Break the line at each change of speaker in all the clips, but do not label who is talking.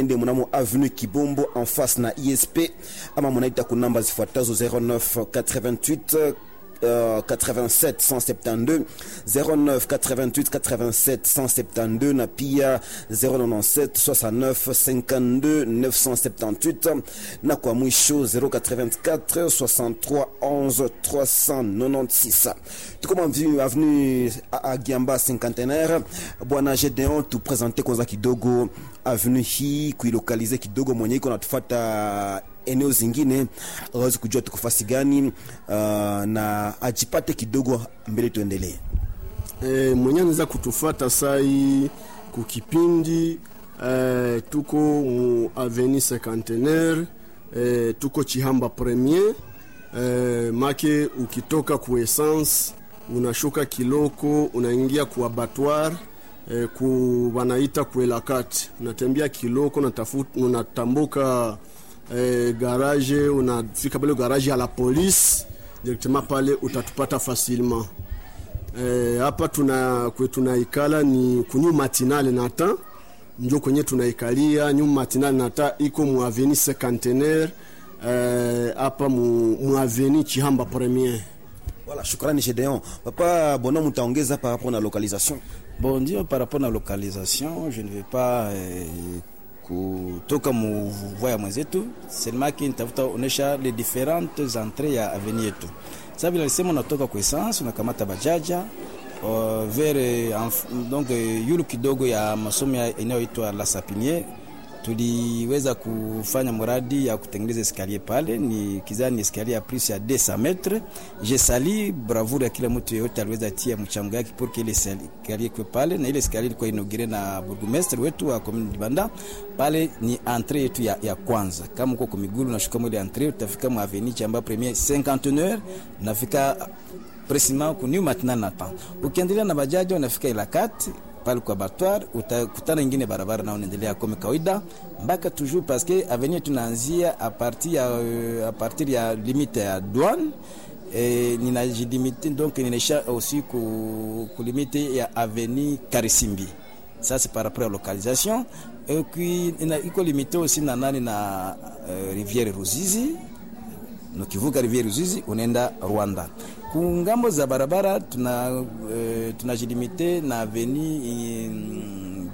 mwende mnamo avenue Kibombo en face na ISP ama munaita kunamba zifuatazo 09 88 Uh, 87 172 09 88 87 172 na pia 097 69 52 978 na kwa mwisho 084 63 11 396 tuko avenue Agiamba cinquantenaire bwana Gedeon tu presente kwanza kidogo avenue hii kuilokalize kidogo mwenye iko natufata eneo zingine awezi kujua tuko fasi gani uh, na ajipate kidogo mbele tuendelee.
E, mwenye anaweza kutufata sai kukipindi e, tuko mu aveni cinquantenaire e, tuko Chihamba premier e, make ukitoka ku essence unashuka Kiloko unaingia ku abattoir e, ku wanaita kuelakati unatembea Kiloko unatafuta unatambuka E, garage unafika pale garage ya la police directement pale utatupata facilement hapa. E, tuna kwe tunaikala ni kunyu matinale nata njo kwenye tunaikalia nyu matinale nata iko mu avenue cinquantenaire hapa e, mu, mu avenue Chihamba premier.
Voilà, shukrani Gedeon. Papa Bona mutaongeza par rapport na localisation?
Bon, ndio par rapport na localisation, je ne vais pas eh, kutoka muvua ya mwenzetu selemaki nitafuta onesha les différentes entrées ya avenue yetu. Sasa vile alisema unatoka kwa essence unakamata bajaja uh, vers donc yulu kidogo ya masomo inayoitwa La Sapiniere tuliweza kufanya mradi ya kutengeneza eskalier pale, ni kizani eskalier ya plus ya 200 metres. Je sali bravoure ya kila mtu yeyote aliweza tia mchango yake pour que ile eskalier kwa pale, na ile eskalier ilikuwa inaugire na burgomestre wetu wa commune Dibanda. Pale ni entrée yetu ya, ya kwanza. Kama uko kwa miguu unashuka mwele entrée, utafika mu avenue Chamba premier 51 nafika precisement ku new matinal na temps. Ukiendelea na bajaji unafika Ilakati pale kwa battoir utakutana ingine barabara na unaendelea kama kawaida mpaka toujours parce que avenir tunaanzia a partir ya a partir ya limite ya douane et ninajilimite donc ninaisha aussi ku, ku limite ya avenue Karisimbi ça c'est par rapport à localisation et puis ina iko limité aussi na nani na uh, rivière Ruzizi ukivuka rivière Ruzizi unaenda Rwanda kungambo za barabara tuna uh, tunajilimite na aveni uh,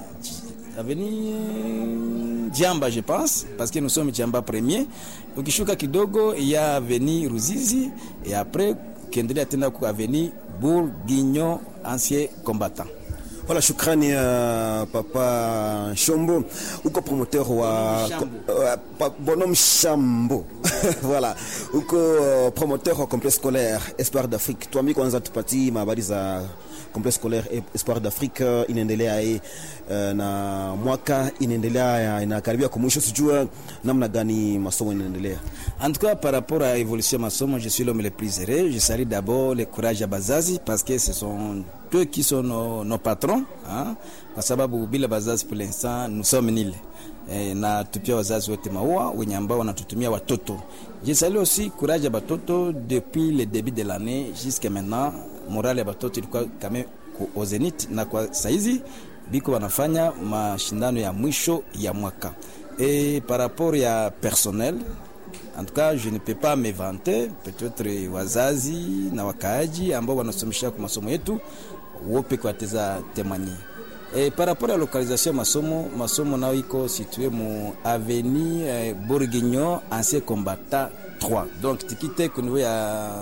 aveni uh, Jamba je pense parce que nous sommes Jamba premier. Ukishuka kidogo ya aveni Ruzizi et après ukiendelea tena ku aveni Bourguignon ancien combattant.
Voilà, shukrani uh, papa Shombo, uko promoteur wa uh, Bonhomme Shambo voilà, uko uh, promoteur wa complexe scolaire Espoir d'Afrique. Tuambie kwanza tupatie habari za complexe scolaire Espoir d'Afrique uh, inaendelea uh, na mwaka inaendelea inakaribia kwa mwisho, sijua namna gani masomo inaendelea.
En tout cas, par rapport à l'évolution masomo, je suis l'homme le plus heureux. Je salue d'abord le courage à Bazazi parce que ce sont eux qui sont nos, nos patrons hein? Kwa sababu bila bazazi pour l'instant nous sommes nil e, na tupia wazazi wote maua wenye ambao wanatutumia watoto. Je salue aussi courage ya batoto depuis le début de l'année jusqu'à maintenant, morale ya batoto ilikuwa kame au zenith, na kwa saizi biko wanafanya mashindano ya mwisho ya mwaka et par rapport ya personnel En tout cas, je ne peux pas me vanter. Peut-être wazazi na wakaaji ambao wanasomesha kwa masomo yetu wope kwa teza témoigner. Et par rapport à la localisation masomo, masomo nao iko situé mu avenue eh, Bourguignon ancien combattant 3. Donc tikite ku niveau ya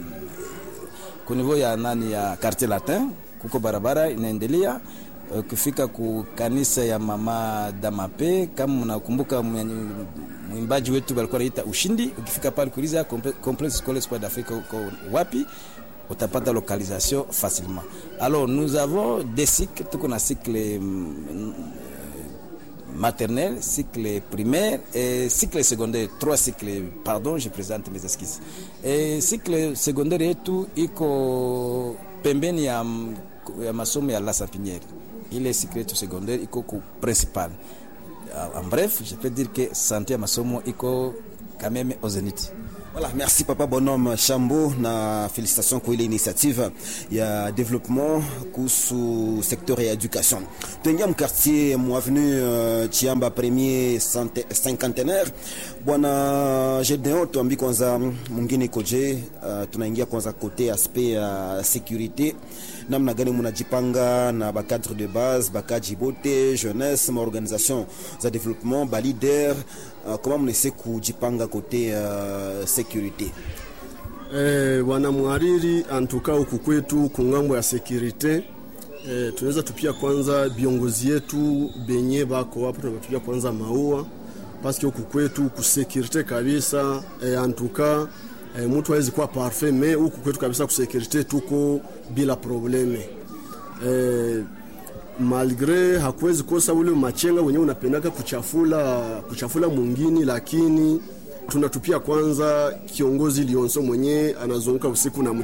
ku niveau ya nani ya quartier latin kuko barabara inaendelea ukifika ku kanisa ya mama Damape, kama mnakumbuka mwimbaji wetu walikuwa naita Ushindi. Ukifika pale kuuliza complexe scolaire Espoir d'Afrique uko wapi, utapata localisation facilement. Alors nous avons des cycles, tuko na cycle maternelle, cycle primaire et cycle secondaire. Trois cycles, pardon, je présente mes excuses. Et cycle secondaire yetu iko pembeni ya, ya masomo ya La Sapiniere ile cycle yetu secondaire iko ku principal. En bref, je peux dire que santé ya masomo iko quand même au zénith.
Voilà, merci papa bonhomme Chambo na félicitations kwa ile initiative ya développement kuhusu secteur ya education. Tuingia mkartier mwavenue uh, Chiamba premier cente- cinquantenaire. Bwana Gedeon, tuambi kwanza mwingine koje, uh, tunaingia kwanza kote aspect ya sécurité namna gani munajipanga na bacadre de base bakaji bote jeunesse maorganisation za développement balider uh, koma mnese kujipanga kote uh, sécurité
Eh, bwana mhariri antuka huku kwetu kungambo ya sekirite eh, tunaweza tupia kwanza viongozi yetu benye bako hapo, tunatupia kwanza maua paske huku kwetu kusekirite kabisa eh, antuka eh, mtu hawezi kuwa parfait me huku kwetu kabisa kusekirite tuko bila probleme eh, malgre hakuwezi kosa ule machenga wenyewe unapendaka kuchafula kuchafula mwingine, lakini tunatupia kwanza kiongozi Lionso mwenyewe anazunguka usiku na mchana